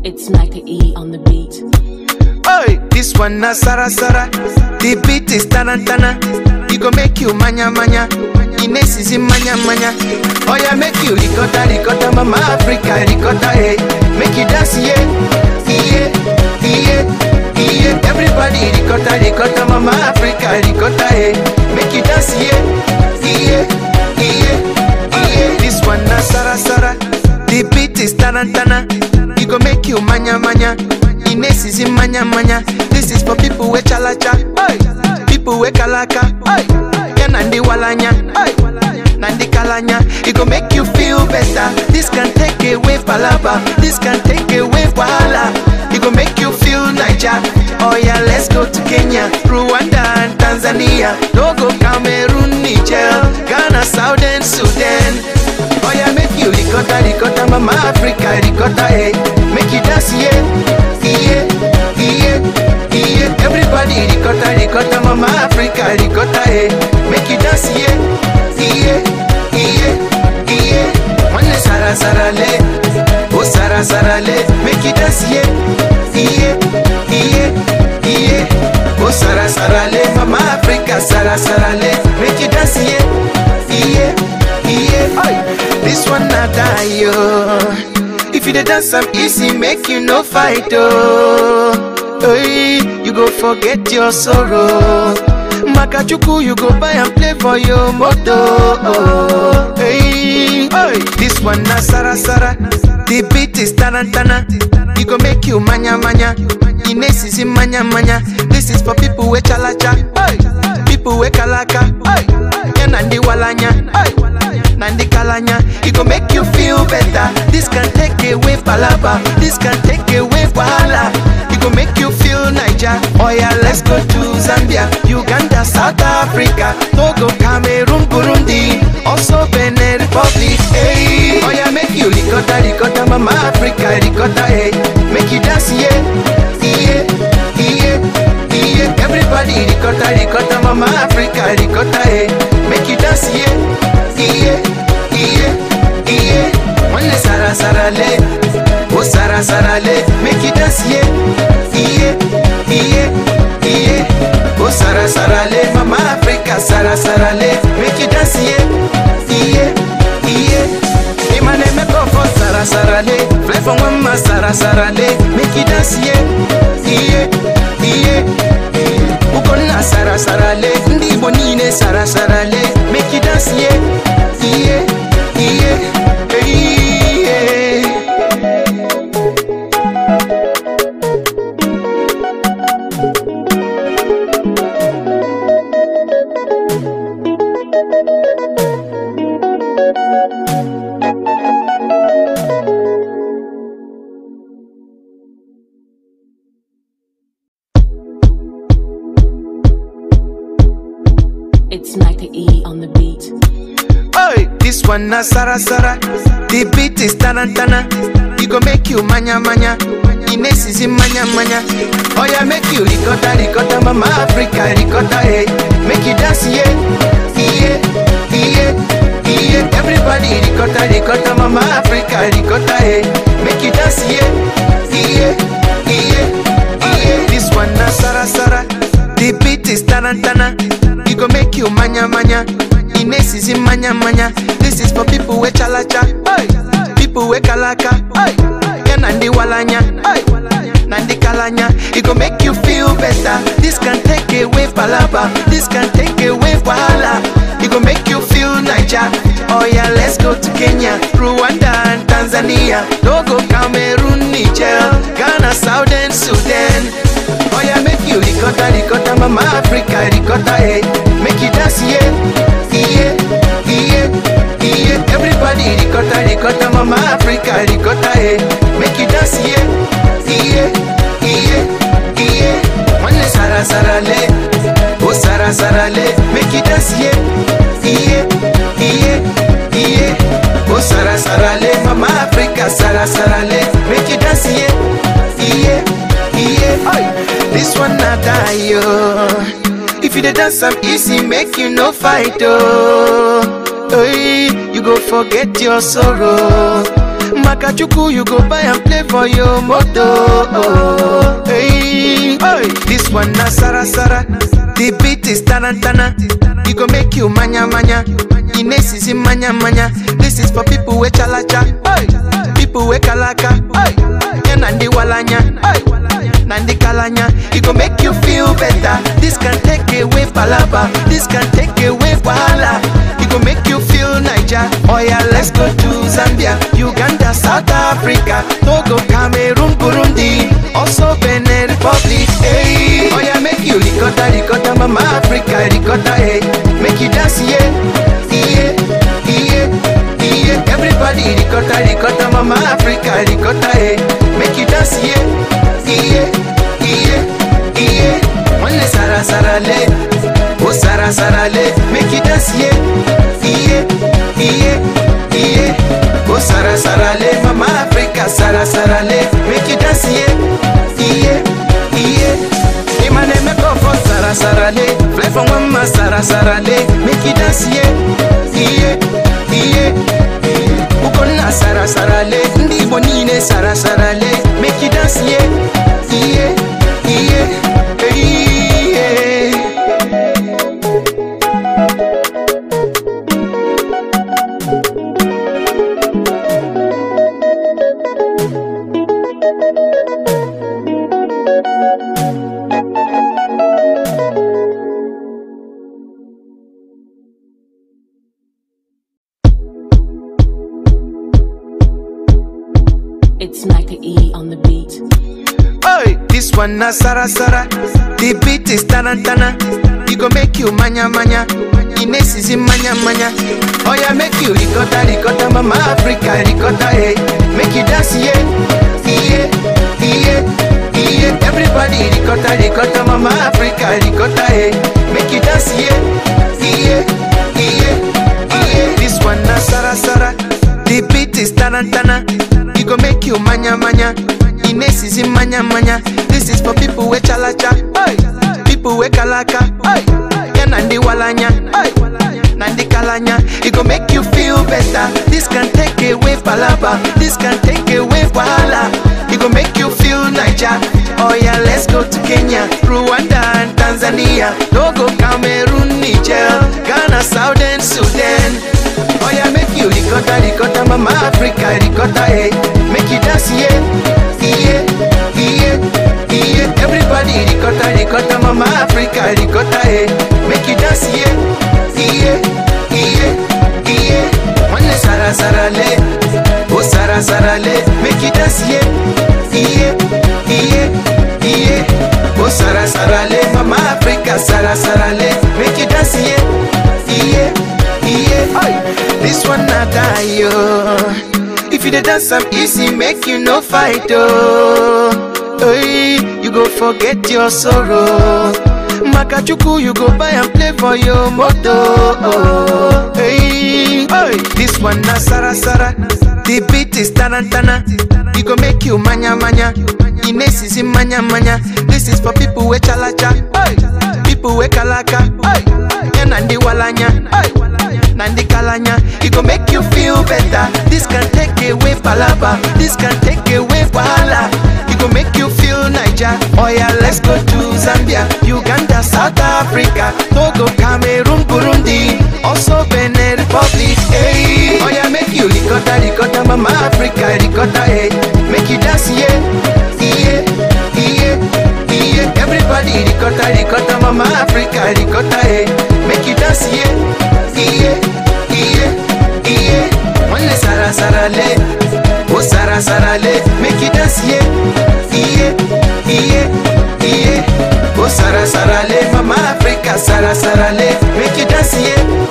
It's Micah E on the beat. Oi, this one na Sara Sara. The beat is tarantana. It go make you manya manya. Ines is in manya manya. Oh yeah, make you ricotta ricotta, mama Africa ricotta hey. Make you dance yeah, yeah, yeah, yeah. Everybody ricotta ricotta, mama Africa ricotta hey. Make you dance yeah, yeah, yeah, yeah. This one na Sara Sara. The beat is tarantana. It go make you manya manya. Ines is in manya manya. This is for people with chalacha, oi. people with kalaka, oi. yeah, nandi walanya, oi. nandi kalanya. It go make you feel better. This can take away palaba, this can take away wahala. It go make you feel Niger. Oh yeah, let's go to Kenya, Rwanda and Tanzania. No go Cameroon, Niger, Ghana, Southern Sudan. Oh yeah, make you ricotta, ricotta, mama Africa, ricotta, hey. Make you dance, yeah, yeah, yeah, yeah. Everybody ricotta, ricotta, mama Africa, ricotta, hey. Make you dance, yeah, yeah, yeah, yeah. One sara sara le, oh sara sara le. Make you dance, yeah, yeah, yeah, yeah. Oh sara sara le, mama Africa, sara sara le. Make you dance, yeah, yeah, yeah. Oi. This one not die, yo. If you dey dance am easy, make you no fight, oh. Hey, you go forget your sorrow. Makachuku, you go buy and play for your moto. Oh, hey, hey. This one na Sara Sara. The beat is tarantana. It go make you manya manya. Ines is in manya manya. This is for people with chalacha. Hey, people with kalaka. Hey, yeah, nandi walanya. Hey. Nandi Kalanya, it go make you feel better. This can take away palaba, this can take away wahala. It go make you feel Niger. Oh yeah, let's go to Zambia, Uganda, South Africa, Togo, Cameroon, Burundi, also Benin Republic. Hey, oh yeah, make you ricotta, ricotta, mama Africa, ricotta, hey, make you dance, yeah, yeah, yeah, yeah. Everybody ricotta, ricotta, mama Africa, ricotta, hey, make you dance, yeah iye iye iye One sara sara le oh sara sara le make you dance yeah iye iye iye oh sara sara le mama Africa sara sara le make you dance yeah iye iye imane me go for sara sara le fly from mama sara sara le make you dance yeah iye iye ukonna sara sara le ndị Igbo niile sara sara le make you dance yeah yeah yeah yeah It's Micah E on the beat. Oi, this one na Sara Sara. The beat is tarantana. It go make you manya manya. Ines is in manya manya. Oh yeah, make you ricotta ricotta, mama Africa ricotta, hey. Make you dance, yeah, yeah, yeah, yeah. Everybody ricotta ricotta, mama Africa ricotta, hey. Make you dance, yeah, yeah, yeah, yeah. This one na Sara Sara. The beat is tarantana. It go make you manya manya. Ines is in manya manya. This is for people with chalacha, oi. People with kalaka, oi. Yeah, nandi walanya, oi. Nandi kalanya. It go make you feel better. This can take away palaba. This can take away wahala. It go make you feel Niger. Oh yeah, let's go to Kenya, Rwanda and Tanzania. No go Cameroon, Niger, Ghana, Southern Sudan. Oh yeah, make you ricotta, ricotta, mama Africa, ricotta, hey. Make you dance, yeah, yeah, yeah, yeah. Everybody ricotta, ricotta, mama Africa, ricotta, hey. Make you dance, yeah, yeah, yeah, yeah. One sara sara le, oh sara sara le. Make you dance, yeah, yeah, yeah, yeah. Oh sara sara le, mama Africa, sara sara le. Make you dance, yeah, yeah, yeah. Oi. This one not die, yo. If you dey dance am easy, make you no fight, oh. Hey, you go forget your sorrow. Makachuku, you go buy and play for your moto. Hey, hey, this one na Sara Sara. The beat is tarantana. It go make you manya manya. Ines is in manya manya. This is for people with chalacha. Hey, people with kalaka. Hey, yeah, nandi walanya. Hey, nandi kalanya. It go make you feel better. This can take away palaba. This can take away wahala. It go make you feel Niger. Oh yeah, let's go to Zambia, Uganda, South Africa, Togo, Cameroon, Burundi, also Benin Republic. Hey, oh yeah, make you ricotta, ricotta, mama Africa, ricotta, hey, make you dance, yeah, yeah, yeah, yeah. Everybody ricotta, ricotta, mama Africa, ricotta, hey, make you dance, yeah, yeah, yeah, yeah. One sara sara le, oh sara sara le, make you dance, yeah, yeah, yeah, yeah. Oh sara sara le, mama Africa, sara sara le, make you dance, yeah, yeah, yeah. Imane me go for sara sara le, fly from mama sara sara le, make you dance, yeah, yeah, yeah. Ukonna sara sara le, ndi Igbo niile sara sara le, make you dance, yeah, yeah, yeah, yeah. It's Micah E on the beat. Hey, this one na Sara Sara. The beat is tarantana. It go make you manya manya. Ines is in manya manya. Oh yeah, make you ricotta ricotta, mama Africa ricotta, hey. Make you dance, yeah, yeah, yeah, yeah. Everybody ricotta ricotta, mama Africa ricotta, hey. Make you dance, yeah, yeah, yeah, yeah. This one na Sara Sara. The beat is tarantana. It go make you manya manya. Ines is in manya manya. This is for people with chalacha. Hey. People with kalaka. Hey. Yeah, nandi walanya. Hey. Nandi kalanya. It go make you feel better. This can take away palaba. This can take away wahala. It go make you feel Niger. Oh yeah, let's go to Kenya, Rwanda and Tanzania. Togo, Cameroon, Niger, Ghana, Southern Sudan. Oh yeah, make you ricotta, ricotta, mama Africa, ricotta, hey. Make you dance, yeah, yeah, yeah, yeah. Everybody ricotta, ricotta, mama Africa, ricotta, hey. Make you dance, yeah, yeah, yeah, yeah. One sara sara le, oh sara sara le. Make you dance, yeah, yeah, yeah, yeah. Oh sara sara le, mama Africa, sara sara le. Make you dance, yeah, yeah, yeah. Oi. This one not die, yo. If you dey dance am easy, make you no fight, oh. Hey, you go forget your sorrow. Makachuku, you go buy and play for your moto. Oh, hey, hey, this one na Sara Sara. The beat is tarantana. It go make you manya manya. Ines is in manya manya. This is for people with chalacha. Hey, people with kalaka. Hey, yeah, nandi walanya. Hey. Nandi Kalanya, it go make you feel better. This can take away palaba, this can take away wahala. It go make you feel Niger. Oh yeah, let's go to Zambia, Uganda, South Africa, Togo, Cameroon, Burundi, also Benin Republic. Hey, oh yeah, make you ricotta, ricotta, mama Africa, ricotta, hey. Make you dance, yeah, yeah, yeah, yeah. Everybody ricotta, ricotta, mama Africa, ricotta, hey. Make you dance, yeah. iye iye iye One sara sara le oh sara sara le make you dance yeah iye iye iye oh sara sara le mama Africa sara sara le make you dance yeah